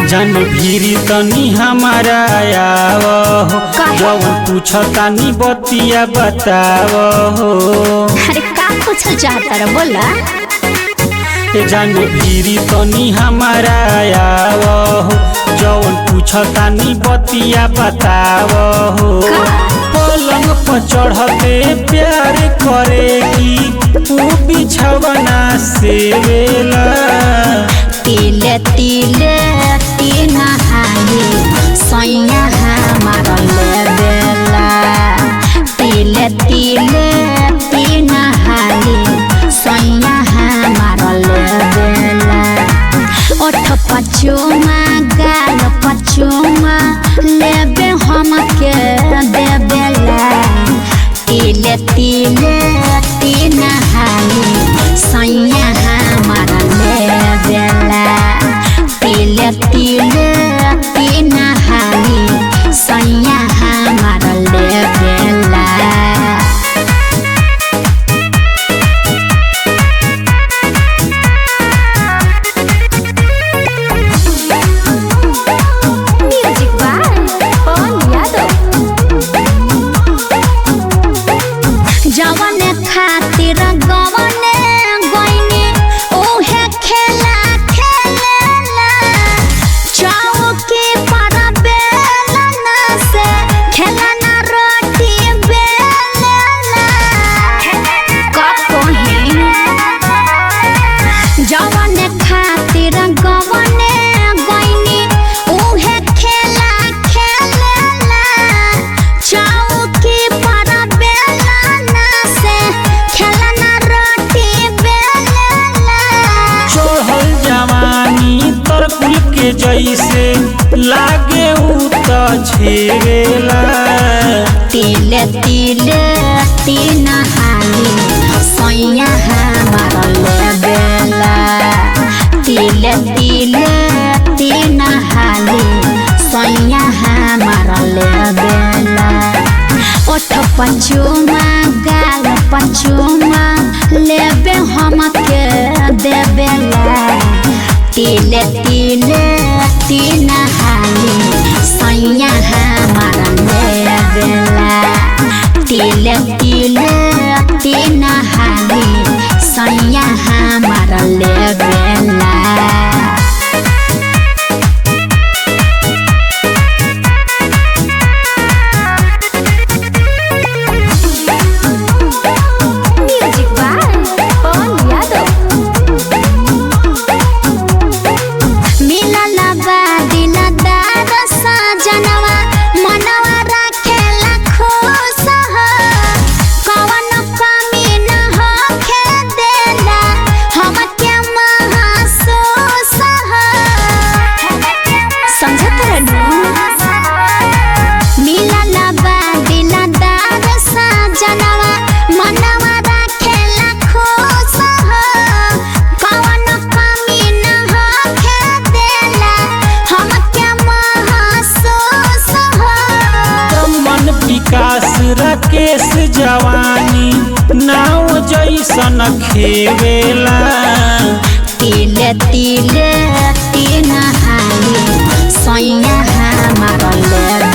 जन भीरी तनी हमारा आव हो काहे? जवन पूछ तानी बतिया बताव हो अरे का पूछल चाहता रे बोला ए जन भीरी तनी हमारा आव हो जवन पूछ तानी बतिया बताव हो का? पलंग पर चढ़ते प्यार करेगी ऊ बिछवना से वेला तिले तिले तीन हाली सैया हमारा ले बेला तिले तिले तीन हाली सैया हमारा ले बेला ओठ पचुमा गाल पचुमा लेबे हम के देबेला तिले तिले तीन हाली सैया हमारा ले बेला तिले तिले तीन हाली सैया हमारा ले बेला म्यूजिक बाय पवन यादव जवन खातिर गवने गइनी ओहे खेला खेलेला चौकी पर बेलना से खेलना रोटी बेलना कहीं जवन खातिर गवने गइनी उहे खेला खेलेला चौकी पर बेलना से खेलना रोटी बेलेला चढ़ल जवानी तरकुल के जैसे लागे ऊ त छेवेला तिले तिले तीन हाली सैया हमारा ले बेला तिले तिले तीन हाली सैया हमारा ले बेला ओठ पचुमा गाल पचुमा लेबे हम के देबेला तिले तिले तीन हाली सैया हमारा ले बेला तिले तिले तीन हाली सैया हमारा ले बेला म्यूजिक बाय पवन यादव मिलल बा दिलदार सजनवा मनवा राखेला खुश हो कवन कमी न होखे देला हमके महसूस हो समझत रहनु मिलल बा दिलदार सजनवा मनवा राखेला खुश हो कवन कमी न होखे देला हमके महसूस हो मन विकास राकेश जवानी नाव जैसन खेवेला तिले तिले तीन हाली सैया हमारा ले